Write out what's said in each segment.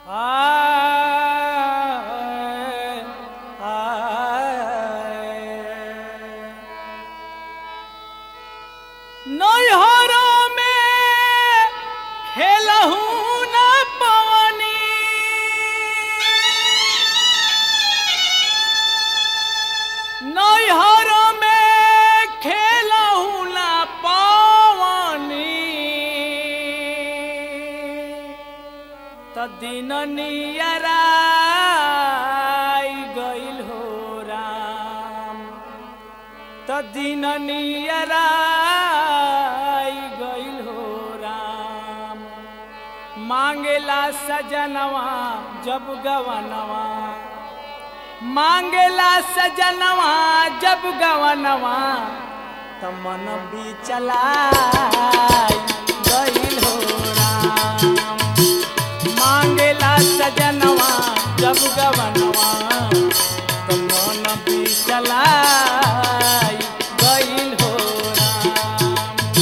आए, आए। नैहरों में खेलहू न पवनी नैहरों में खेलहू न पवनी त दिन नियराई गइल हो राम त दिन नियराई गइल हो राम मांगेला सजनवा जब गवनवा मांगेला सजनवा जब गवनवा त मन भी चला गइल हो राम मांगेला सजनवा जब गवनवा तो मन भी चला गइल हो राम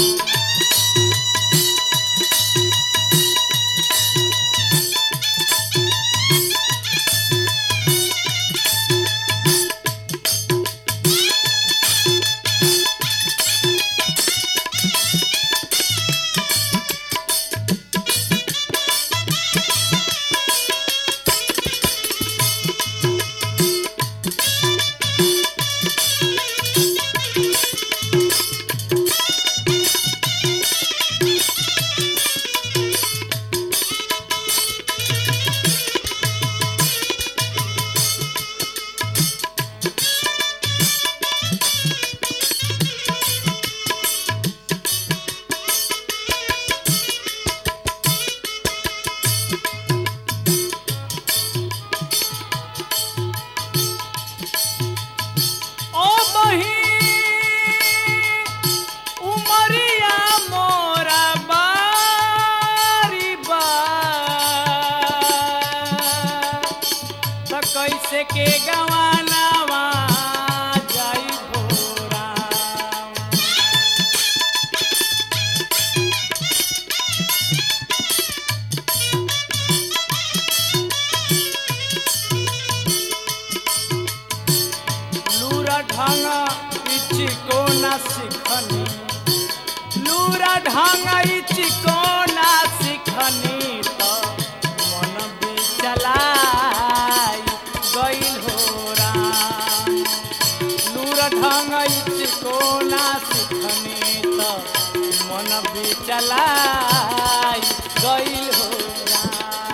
ओ बही उमरिया मोरा बारी बा त कैसे के गवानावा जाई भोरा लूरा ढांगा इची को ना सिखनी लूरा ढांगा इची को ना सिखनी तो मन भी चलाई गइल हो राम लूरा ढांगा इची को ना सिखनी तो मन भी चलाई गइल हो राम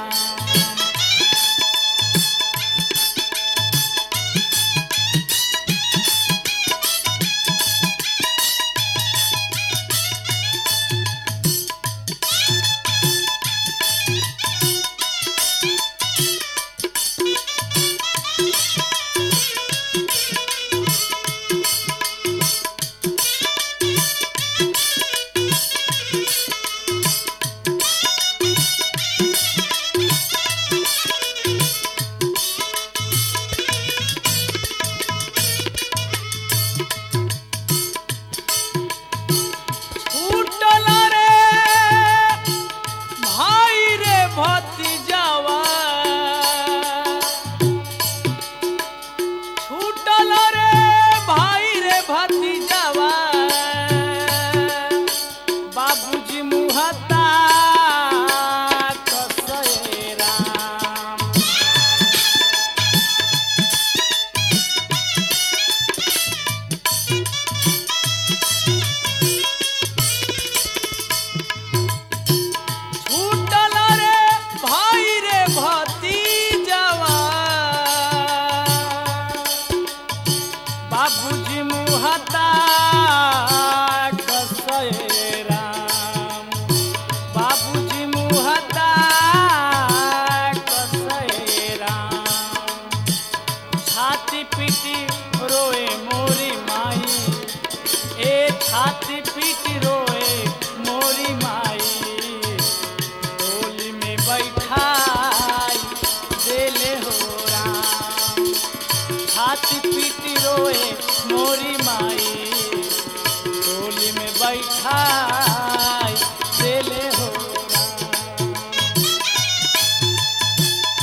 छूटल रे भाई रे भतीजावा छूटल रे भाई रे भतीजावा बाबूजी मुहता कसए राम छूटल रे भाई रे भतीजवा बाबूजी मुहता कसए राम बाबूजी मुहता कसए राम छाती पीटी रोए मोरी माई ए छाती पीटी रोए मोरी माई डोली में बैठाई देले हो राम छाती पीटी रोए मोरी माई डोली में बैठाई देले हो राम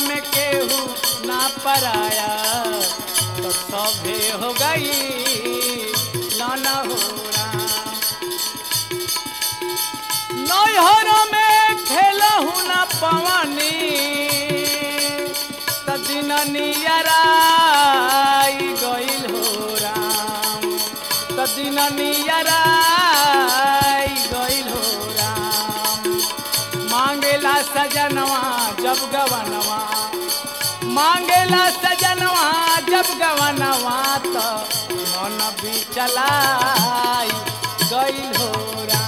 में केहू ना पराया तो सभे हो गई लाना हो राम नैहर में खेलहु न पवनी त दिन नियराई गइल हो राम त दिन नियराई गइल हो राम मांगेला सजनवा जब गवनवा मांगेला सजनवा जब गवनवा तो मन भी चलाई गइल हो राम